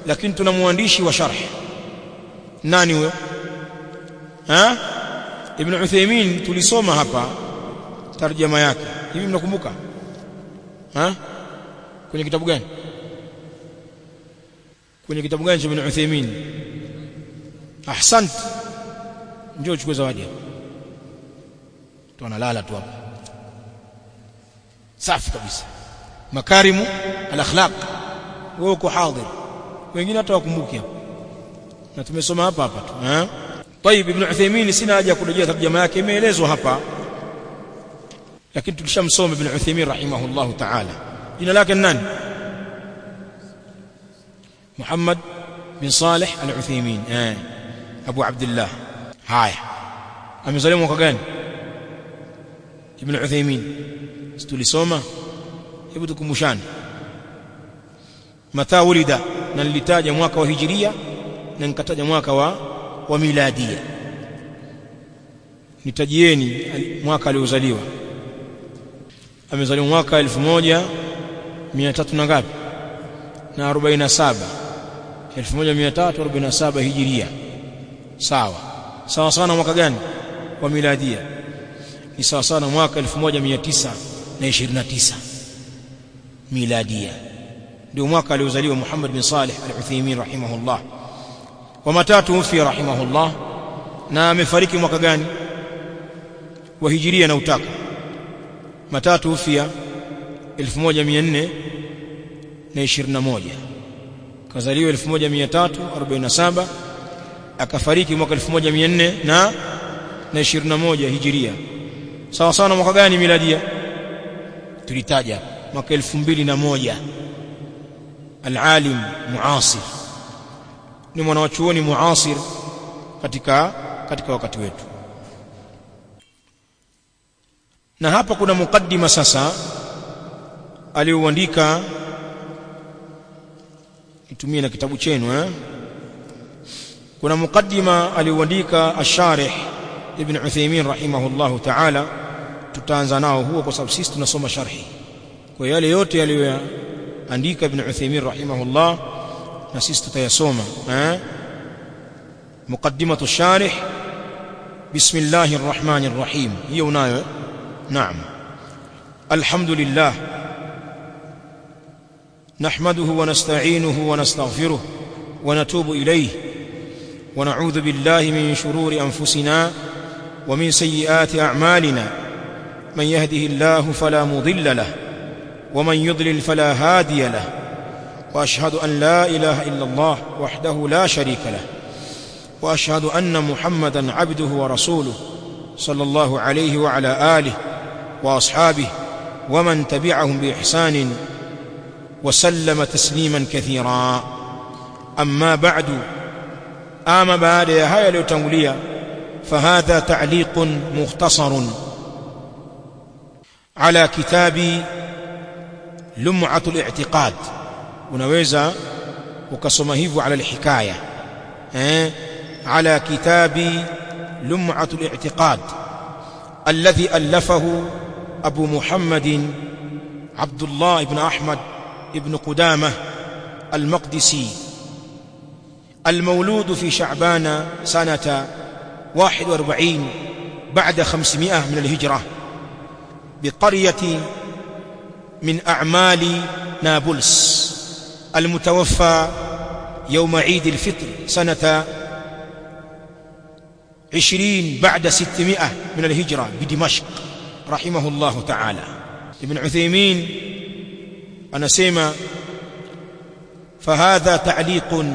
lakini tuna mwandishi wa sharh nani huyo ha ibn Uthaymeen tulisoma hapa tarjama yake hivi mnakumbuka ha kwenye kitabu gani kwenye kitabu gani cha ibn Uthaymeen ahsant njoo uchukue zawadi hapa tu analala tu hapa safi kabisa makarimu al-akhlaq wewe uko hadhir wengine hata wakumbuki hapa na tumesoma hapa hapa tu eh طيب ibn Uthaymeen sina haja ya kurejea tarjama yake imeelezwa hapa lakini tulishamsoma ibn Uthaymeen rahimahullahu ta'ala jina lake nani Muhammad bin Salih al-Uthaymeen eh Abu Abdullah haya amezaliwa mwaka gani ibn Uthaymeen tulisoma hebu tukumbushane mata ulida na nilitaja mwaka wa hijiria na nikataja mwaka wa wa miladia nitajieni mwaka aliozaliwa amezaliwa mwaka 1300 na ngapi na 47 1347 hijiria sawa sawa sana mwaka gani wa miladia ni sawa sana mwaka 1929 miladia ndio mwaka aliozaliwa Muhammad bin Salih al-Uthaymeen rahimahullah wa matatu fi rahimahullah na amefariki mwaka gani wa hijiria na utaka matatu ufia 1421 kazaliwa 1347 akafariki mwaka 1400 na na 21 hijiria sawa sawa mwaka gani miladia tulitaja mwaka 2001 al-alim muasir ni mwanachuoni muasir katika katika wakati wetu na hapa kuna mukaddima sasa aliyoandika nitumie na kitabu chenu eh kuna mukaddima aliyoandika asharih ibn Uthaymeen rahimahullahu ta'ala tutaanza nao huo kwa sababu sisi tunasoma sharhi kwa yale yote aliyoandika ibn Uthaymeen rahimahullah na sisi tutayasoma eh muqaddimatu sharih bismillahir rahmanir rahim hiyo unayo naam alhamdulillah نحمده ونستعينه ونستغفره ونتوب إليه ونعوذ بالله من شرور أنفسنا ومن سيئات أعمالنا من يهده الله فلا مضل له ومن يضلل فلا هادي له وأشهد أن لا إله إلا الله وحده لا شريك له وأشهد أن محمدا عبده ورسوله صلى الله عليه وعلى آله وأصحابه ومن تبعهم بإحسان وسلم تسليما كثيرا أما بعد آم بعد يا هيا ليتنوليا فهذا تعليق مختصر على كتاب لمعة الاعتقاد unaweza ukasoma hivyo ala alhikaya eh ala kitabi lum'atul i'tiqad alladhi allafahu abu muhammad abdullah ibn ahmad ibn qudamah المقدسي المولود في شعبان سنة 41 بعد 500 من الهجرة بقرية من أعمال نابلس المتوفى يوم عيد الفطر سنة عشرين بعد ستمائة من الهجرة بدمشق رحمه الله تعالى ابن عثيمين أنا سيما فهذا تعليق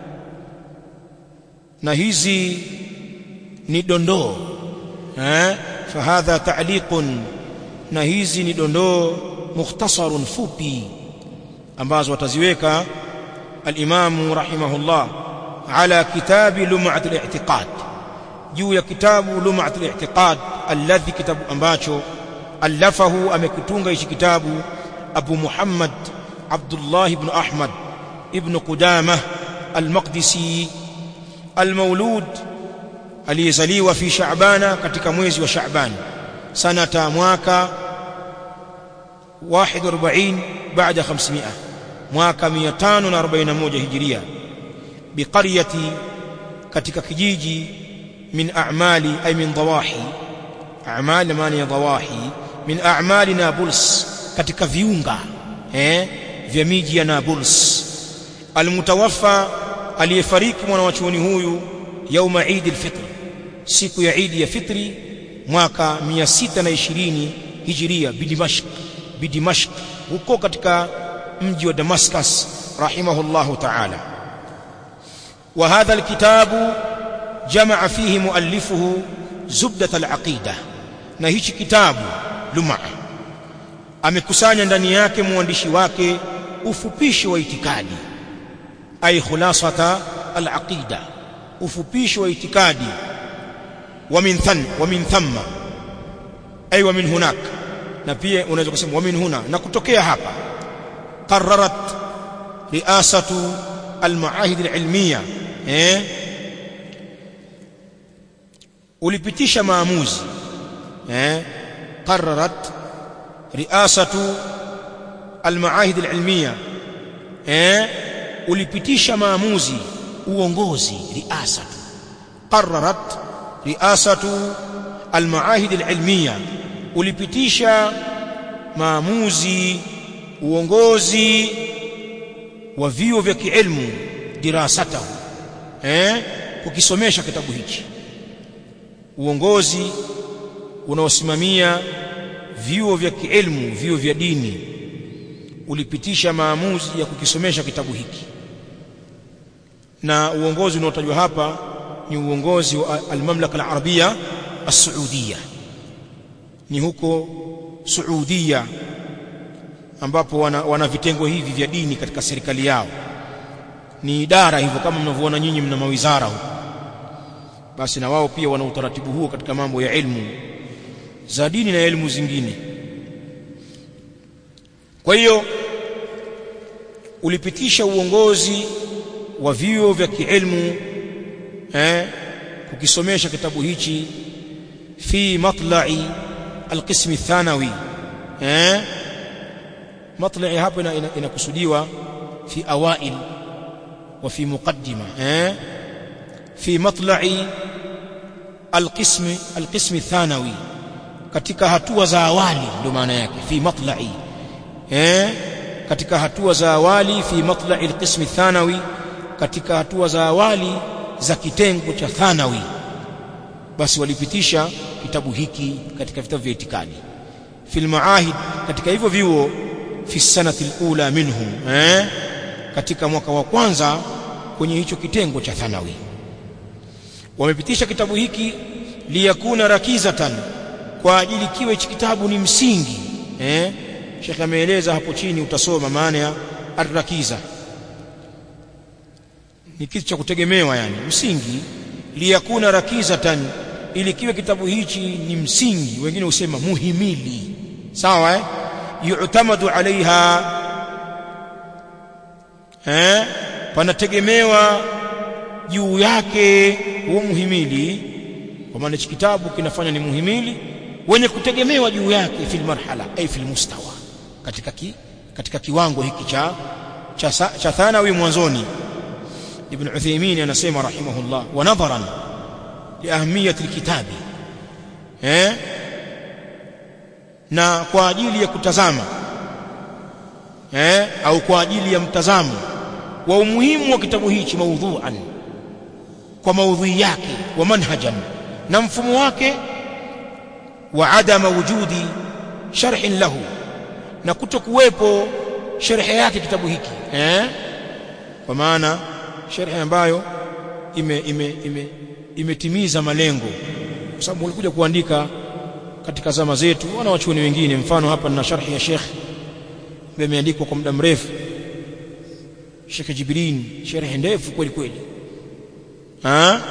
نهيزي ندندو ها فهذا تعليق نهيزي ندندو مختصر فوبي ambazo wataziweka al-Imam rahimahullah ala kitabi lum'at al-i'tiqad juu ya kitabu lum'at al-i'tiqad alladhi kitabu ambacho allafahu amekutunga hichi kitabu Abu Muhammad Abdullah ibn Ahmad ibn Qudamah al-Maqdisi al-Maulud aliyezaliwa fi Sha'bana katika mwezi wa Sha'ban sanata mwaka 41 baada 500 mwaka 541 hijiria biqaryati katika kijiji min a'mali ay min dawahi a'mali maana ya dawahi min a'mali Nablus katika viunga eh vya miji ya Nablus almutawaffa aliyefariki mwana wa chuoni huyu yauma Eid al-Fitr siku ya Eid ya Fitri mwaka 620 Hijiria bidimashq bidimashq huko katika mji wa Damascus rahimahullahu ta'ala wa hadha alkitabu jamaa fihi muallifuhu zubdat alaqida na hichi kitabu luma amekusanya ndani yake mwandishi wake ufupishi wa itikadi ay khulasata alaqida ufupishi wa itikadi wa min than wa min thamma ay wa min hunak na pia unaweza kusema wa min huna na kutokea hapa qararat riasatu almaahid alilmiya eh ulipitisha maamuzi eh qararat riasatu almaahid alilmiya eh ulipitisha maamuzi uongozi riasatu qararat riasatu almaahid alilmiya ulipitisha maamuzi uongozi wa vio vya kiilmu dirasatahu eh kukisomesha kitabu hichi uongozi unaosimamia vyuo vya kiilmu vyuo vya dini ulipitisha maamuzi ya kukisomesha kitabu hiki na uongozi unaotajwa hapa ni uongozi wa al-Mamlaka al-Arabia as-Saudia ni huko Saudia ambapo wana, wana vitengo hivi vya dini katika serikali yao ni idara hivyo kama mnavyoona nyinyi mna mawizara huko basi na wao pia wana utaratibu huo katika mambo ya elimu za dini na elimu zingine kwa hiyo ulipitisha uongozi wa vyuo vya kielimu eh kukisomesha kitabu hichi fi matla'i alqism athanawi eh matla'i hapo inakusudiwa fi awail wa fi muqaddima eh fi matla'i alqism alqism athanawi katika hatua za awali ndio maana yake fi matla'i eh katika hatua za awali fi matla'i alqism athanawi katika hatua za awali za kitengo cha thanawi basi walipitisha kitabu hiki katika vitabu vya itikadi fil maahid katika hivyo vyuo fi sanati alula minhum eh katika mwaka wa kwanza kwenye hicho kitengo cha thanawi wamepitisha kitabu hiki liyakuna rakizatan kwa ajili kiwe hichi kitabu ni msingi eh Sheikh ameeleza hapo chini utasoma maana ya arrakiza ni kitu cha kutegemewa yani msingi liyakuna rakizatan ili kiwe kitabu hichi ni msingi wengine husema muhimili sawa eh yu'tamadu alaiha eh panategemewa juu yake huo muhimili kwa maana hichi kitabu kinafanya ni muhimili wenye kutegemewa juu yake fil marhala ay fil mustawa katika ki, katika kiwango hiki cha cha, cha thanawi mwanzoni ibn Uthaymeen anasema rahimahullah wa nadharan li ahmiyati alkitabi eh na kwa ajili ya kutazama eh au kwa ajili ya mtazamo wa umuhimu wa kitabu hichi maudhu'an kwa maudhui yake wa manhajan na mfumo wake wa adama wujudi sharhin lahu na kutokuwepo sharhi yake kitabu hiki eh kwa maana sharhi ambayo ime ime ime imetimiza malengo kwa sababu walikuja kuandika katika zama zetu wana wachuoni wengine mfano hapa na sharhi ya Sheikh imeandikwa kwa muda mrefu Sheikh Jibrin sharhi ndefu kweli kweli ah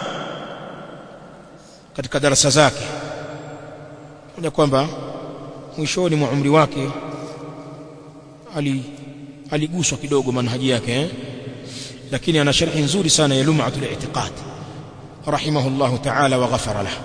katika darasa zake kuna kwamba mwishoni mwa umri wake ali aliguswa kidogo manhaji yake eh? lakini ana sharhi nzuri sana ya lum'atul i'tiqad rahimahullah ta'ala wa ghafara lahu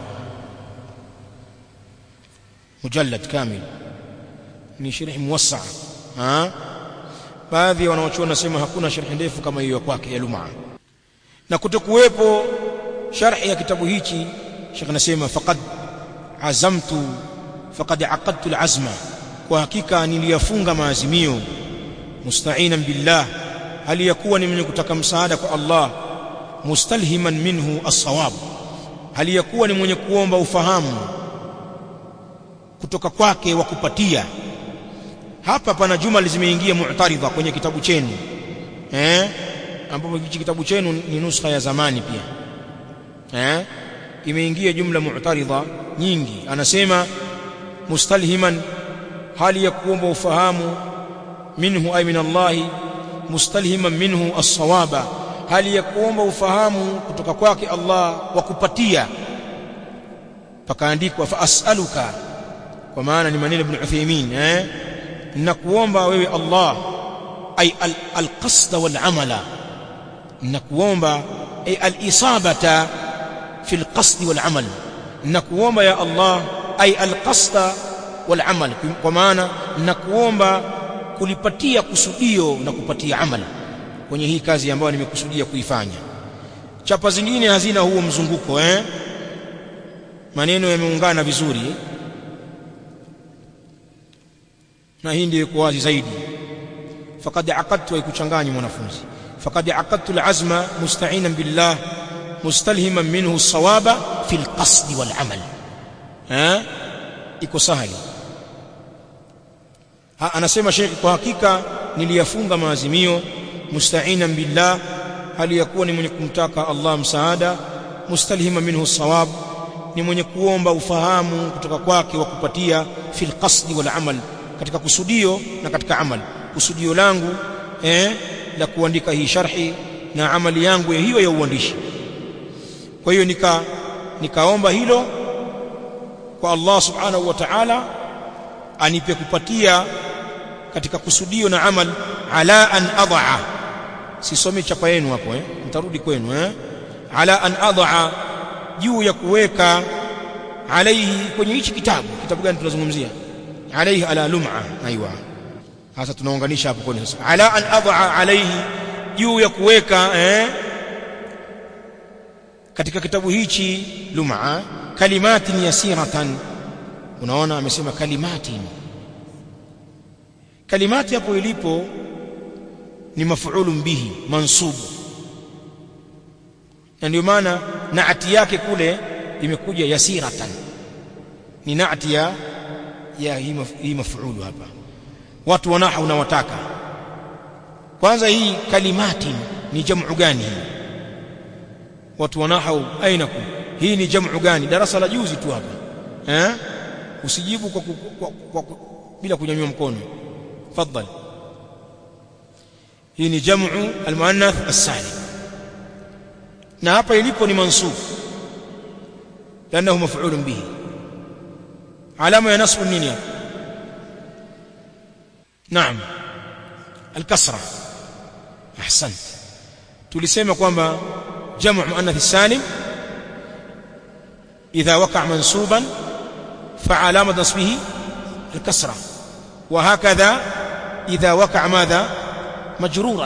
mujallad kamil ni sharhi muwassa ha baadhi wanaochuona nasema hakuna sharhi ndefu kama hiyo kwake ya lum'a na kutokuwepo sharhi ya kitabu hichi Sheikh anasema faqad azamtu faqad aqadtu alazma kwa hakika niliyafunga maazimio musta'inan billah hali yakuwa ni mwenye kutaka msaada kwa Allah mustalhiman minhu as-sawab hali yakuwa ni mwenye kuomba ufahamu kutoka kwake wa kupatia hapa pana juma zimeingia mu'taridha kwenye kitabu chenu eh ambapo hichi kitabu chenu ni nuskha ya zamani pia eh imeingia jumla mu'taridha nyingi anasema mustalhiman hali ya kuomba ufahamu minhu ay min Allah mustalhiman minhu as-sawaba hali ya kuomba ufahamu kutoka kwake Allah wa kupatia pakaandikwa fa as'aluka kwa maana ni maneno ibn Uthaymeen eh nakuomba wewe Allah ay al-qasd wal-amala nakuomba ay al-isabata fi al-qasd wal-amal nakuomba ya Allah ay al-qasd wal-amal kwa maana nakuomba kulipatia kusudio na kupatia amali kwenye hii kazi ambayo nimekusudia kuifanya chapa zingine hazina huo mzunguko eh maneno yameungana vizuri na hii ndio iko wazi zaidi faqad aqadtu ikuchanganyi mwanafunzi faqad aqadtu alazma musta'inan billah mustalhiman minhu as-sawaba fi al-qasd wal-amal eh iko sahali ha, anasema Sheikh kwa hakika niliyafunga maazimio musta'inan billah hali yakuwa ni mwenye kumtaka Allah msaada mustalhima minhu sawab ni mwenye kuomba ufahamu kutoka kwake wa kupatia fil qasdi wal amal katika kusudio na katika amal kusudio langu eh la kuandika hii sharhi na amali yangu hiyo ya uandishi kwa hiyo nika nikaomba hilo kwa Allah subhanahu wa ta'ala anipe kupatia katika kusudio na amal ala an adha sisomi chapa yenu hapo eh nitarudi kwenu eh ala an adha juu ya kuweka alaihi kwenye hichi kitabu kitabu gani tunazungumzia alaihi ala lum'a aiwa sasa tunaunganisha hapo kwenye sasa ala an adha alaihi juu ya kuweka eh katika kitabu hichi lum'a kalimatin yasiratan unaona amesema kalimatin kalimati hapo ilipo ni maf'ulun bihi mansubu na ndio maana naati yake kule imekuja yasiratan ni naati ya ya hii maf'ulu hapa watu wanaha unawataka kwanza hii kalimati ni jamu gani hii watu wanahau ainaku hii ni jamu gani darasa la juzi tu hapa eh usijibu kwa, kwa, kwa, kwa bila kunyanyua mkono tafadhali hii ni jamu almuannath as-salim na hapa ilipo ni mansub لانه مفعول به علامه ya nasb nini hapa naam الكسره احسنت tulisema kwamba jamu muannath salim idha waqa mansuban فعلامه نصبه الكسره وهكذا اذا وقع ماذا مجرورا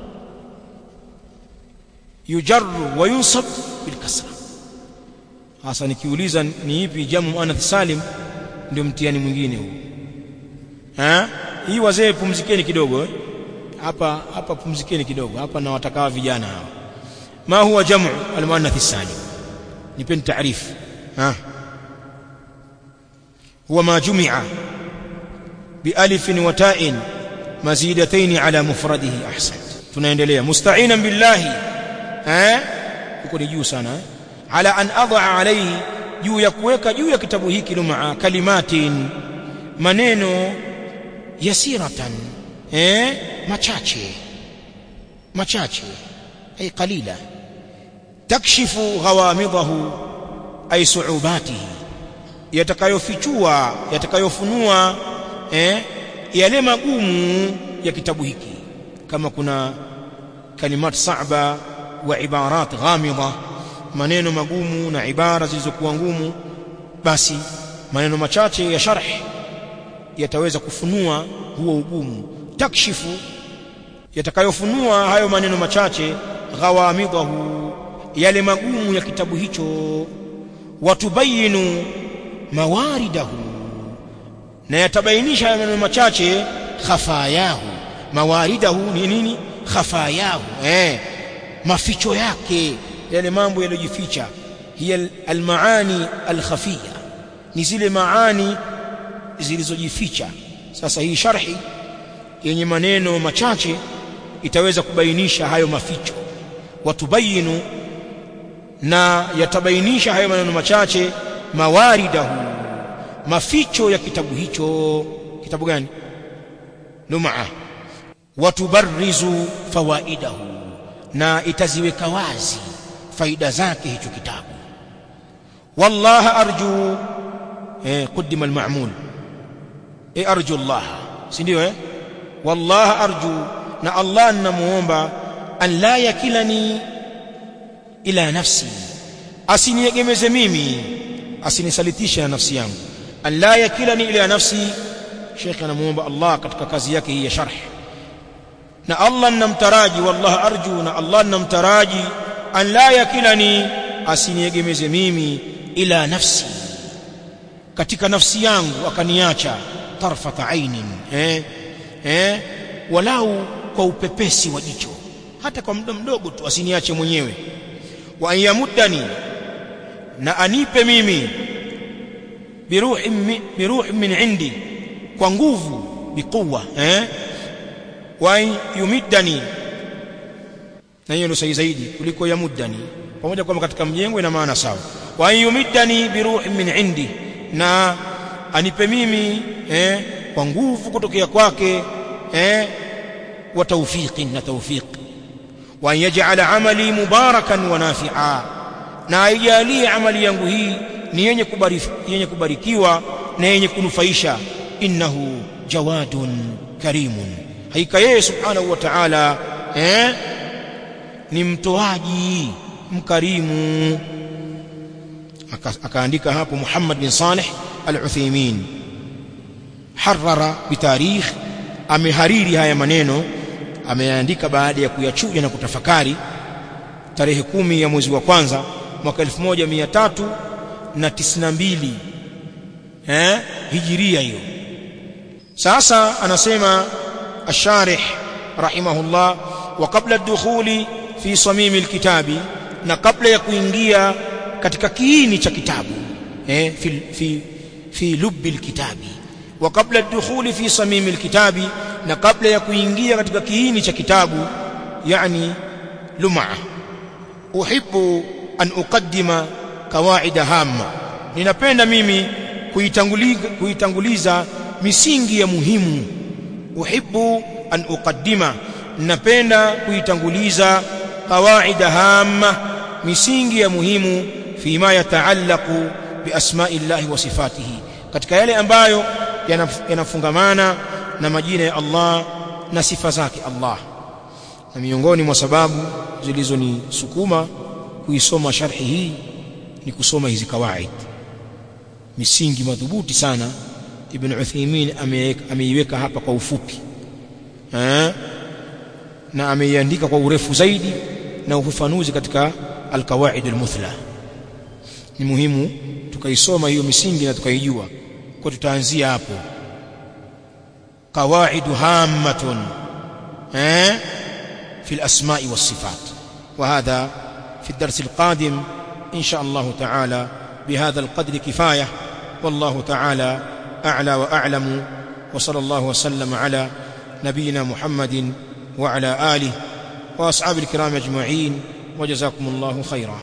يجر وينصب بالكسره hasa nikiuliza ni ipi jamu muannath salim ndio mtihani mwingine huu eh hii wazee pumzikeni kidogo eh hapa hapa pumzikeni kidogo hapa na watakawa vijana hawa ma huwa jamu almuannath salim nipeni taarifu ha huwa ma jumi'a بألف وتاء مزيدتين على مفرده أحسنت tunaendelea musta'inan billahi eh huko ni juu sana eh? ala an adha alayhi juu ya kuweka juu ya kitabu hiki lumaa kalimatin maneno yasiratan eh machache machache ay qalila takshifu ghawamidahu ay su'ubatihi yatakayofichua yatakayofunua eh yale magumu ya kitabu hiki kama kuna kalimat sa'ba wa ibarat ghamida maneno magumu na ibara zilizokuwa ngumu basi maneno machache ya sharh yataweza kufunua huo ugumu takshifu yatakayofunua hayo maneno machache ghawamidahu yale magumu ya kitabu hicho watubayinu mawaridahu na yatabainisha maneno machache khafayahu mawaridahu ni nini khafayahu eh maficho yake yale mambo yaliyojificha hiya almaani alkhafia ni zile maani zilizojificha sasa hii sharhi yenye maneno machache itaweza kubainisha hayo maficho watubayinu na yatabainisha hayo maneno machache mawaridahu maficho ya kitabu hicho kitabu gani lumaa watubarrizu fawaidahu na itaziweka wazi faida zake hicho kitabu wallaha arju eh qudima alma'mul eh arju Allah si ndio eh wallaha arju na Allah ninamuomba an la yakilani ila nafsi asiniegemeze mimi asinisalitishe na nafsi yangu an la yakilani ila nafsi Sheikh anamuomba Allah katika kazi yake hii ya sharh na Allah ninamtaraji wallahi arju na Allah ninamtaraji an la yakilani asiniegemeze mimi ila nafsi katika nafsi yangu akaniacha tarfata ainin eh eh walau kwa upepesi wa jicho hata kwa muda mdogo tu asiniache mwenyewe wa ayamuddani na anipe mimi biruhi biruhi min indi kwa nguvu biquwa eh wa yumiddani na hiyo ndio sahihi zaidi kuliko yamuddani pamoja kwamba katika mjengo ina maana sawa wa yumiddani biruhi min indi na anipe mimi eh kwa nguvu kutokea kwake eh wa tawfiqi na tawfiq wa yaj'ala amali mubarakan wa nafi'a na aijalie amali yangu hii ni yenye kubariki yenye kubarikiwa na yenye kunufaisha innahu jawadun karimun haika yeye subhanahu wa ta'ala eh ni mtoaji mkarimu akaandika hapo Muhammad bin Saleh al-Uthaymeen harrara bitarikh amehariri haya maneno ameandika baada ya kuyachuja na kutafakari tarehe kumi ya mwezi wa kwanza mwaka 1392 eh hijiria hiyo sasa anasema الشارح رحمه الله وقبل الدخول في صميم الكتاب na kabla ya kuingia katika kiini cha kitabu eh fi fi fi lubbi alkitabi wa kabla ad-dukhul fi samim alkitabi na kabla ya kuingia katika kiini cha kitabu yani lum'a uhibbu an uqaddima kawaid hamma ninapenda mimi kuitanguliza kuitanguliza misingi ya muhimu uhibbu an uqaddima napenda kuitanguliza qawaid hamma misingi ya muhimu fima yataallaqu bi asma'illahi wa sifatihi katika yale ambayo yanafungamana na majina ya Allah na sifa zake Allah na miongoni mwa sababu zilizonisukuma kuisoma sharhi hii ni kusoma hizi kawaid misingi madhubuti sana Ibn Uthaymeen ameiweka hapa kwa ufupi eh na ameiandika kwa urefu zaidi na ufafanuzi katika alkawaid almuthla ni muhimu tukaisoma hiyo misingi na tukaijua kwa tutaanzia hapo qawaid hammatun eh في الأسماء والصفات وهذا في الدرس القادم إن شاء الله تعالى بهذا القدر كفاية والله تعالى أعلى وأعلم وصلى الله وسلم على نبينا محمد وعلى آله وأصحاب الكرام أجمعين وجزاكم الله خيرا